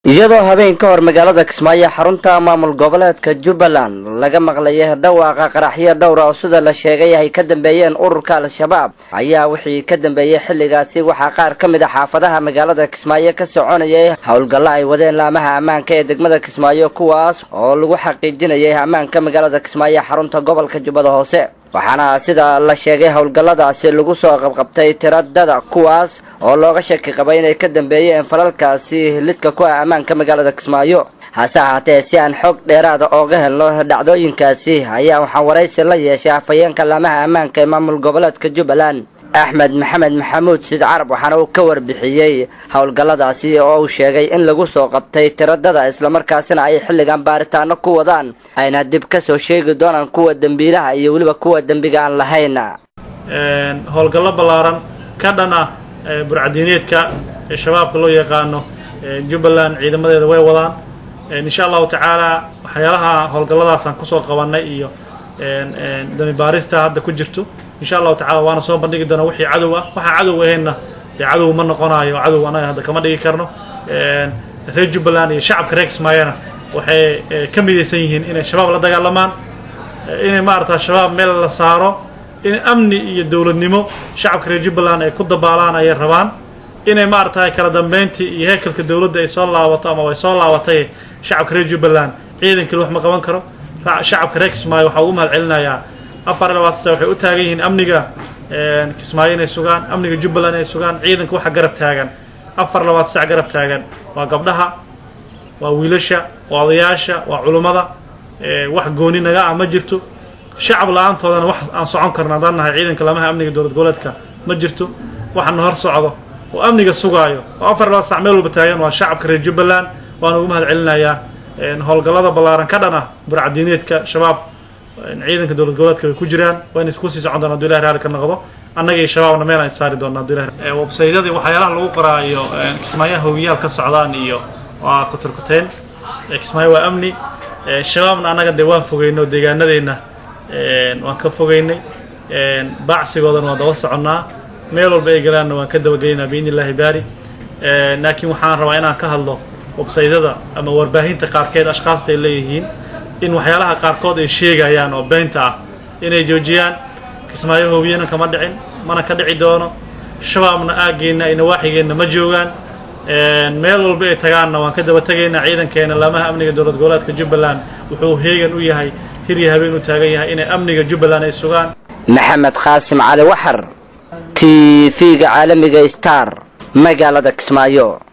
iyadoo habeen ka hor magaalada kismaayo xarunta maamul goboleedka jubbaland laga maqlayay dhawaaqa qaraxyo dhowra oo sida la sheegay ay ka dambeeyeen ururka al-shabaab ayaa wixii ka dambeeyey xilligaasi waxaa qaar ka mid a xaafadaha magaalada kismaayo ka soconayay howlgallo ay wadeen laamaha ammaanka ee degmada kismaayo kuwaas oo lagu xaqiijinayay ammaanka magaalada kismaayo xarunta gobolka jubbada hoose waxaana sida la sheegay howlgalladaasi lagu soo qabqabtay tiradada kuwaas oo looga shaki qabay inay ka dambeeyeen falalkaasi lidka ku ah ammaanka magaalada kismaayo hase ahaatee si aan xog dheeraada ooga helno dhacdooyinkaasi ayaa waxaa waraysi la yeeshay afhayeenka laamaha ammaanka ee maamul goboleedka jubbaland axmed maxamed maxamuud sid carab waxaana uu ka warbixiyey howlgalladaasi oo uu sheegay in lagu soo qabtay tiradada islamarkaasina ay xilligan baaritaano ku wadaan ayna dib ka soo sheegi doonaan kuwa dembiilaha iyo weliba kuwa dembiga aan lahayn howlgallo ballaaran ka dhan ah burcadiineedka ee shabaabka loo yaqaano jubbaland ciidamadeeda way wadaan insha allahu tacaala waxyaalaha howlgalladaasaan kusoo qabanay iyo dami baarista hadda ku jirto insha allahu tacala waana soo bandhigi doonaa wixii cadow ah waxaa cadow ahaynna dee cadow ma noqonayo cadow anaga hadda kama dhigi karno reer jubbaland iyo shacabka reer kismaayona waxay ka midaysan yihiin inay shabaab la dagaalamaan inay maarata shabaab meel la saaro in amni iyo dowladnimo shacabka reer jubbaland ay ku dabaalaan ayay rabaan inay maarata kala dambeyntii iyo heekalka dowladda ay soo laabato ama ay soo laabatay shacabka reer jubbaland ciidankii wax ma qaban karo shacabka reer kismaayo waxaa ugu mahad celinayaa afar iyo labaatan sa waxay u taagan yihiin amniga kismaayo inay sugaan amniga jubbaland inay sugaan ciidanka waxa garab taagan afar labaatan sac garab taagan waa gabdhaha waa wiilasha waa odayaasha waa culummada wax gooni naga ah ma jirto shacab la-aantoodana wax aan socon karno haddaan nahay ciidanka lamaha amniga dowlad goboleedka ma jirto waxana hor socdo oo amniga sugaayo oo afar labaatan sac meel walba taagan waa shacabka reer jubbaland waan ugu mahad celinayaa howlgallada ballaaran ka dhan ah burcadiineedka shabaab ciidanka dowlad goboleedka way ku jiraan waa inay kusii socon doona haduu ilahi raali ka noqdo annaga iyo shabaabna meel aan saari doona haduu ilahi websaydyadii waxyaalaha lagu qoraayo kismaayaha hogiyaal ka socdaan iyo waa kuturkuteen kismaayo waa amni shabaabna annaga dee waan fogeyno deegaanadeenna waan ka fogeynay baacsigoodana waan daba soconnaa meel walba ay galaanna waan ka dabageynaa biidni illahi baari laakiin waxaan rabaa inaan ka hadlo websaydyada ama warbaahinta qaarkeed ashkaasta ay leeyihiin in waxyaalaha qaarkood ay sheegayaan oo beynta ah inay joojiyaan kismaayo hoobiyana kama dhicin mana ka dhici doono shabaabna aaggeenna ay nawaaxigeenna ma joogaan meel walba ay tagaanna waan ka daba tegaynaa ciidankeena laamaha amniga dowlad goboleedka jubbaland wuxuu heegan u yahay hirya habeen u taagan yahay inay amniga jubbaland ay sugaan maxamed qaasim cali waxar t v-ga caalamiga star magaalada kismaayo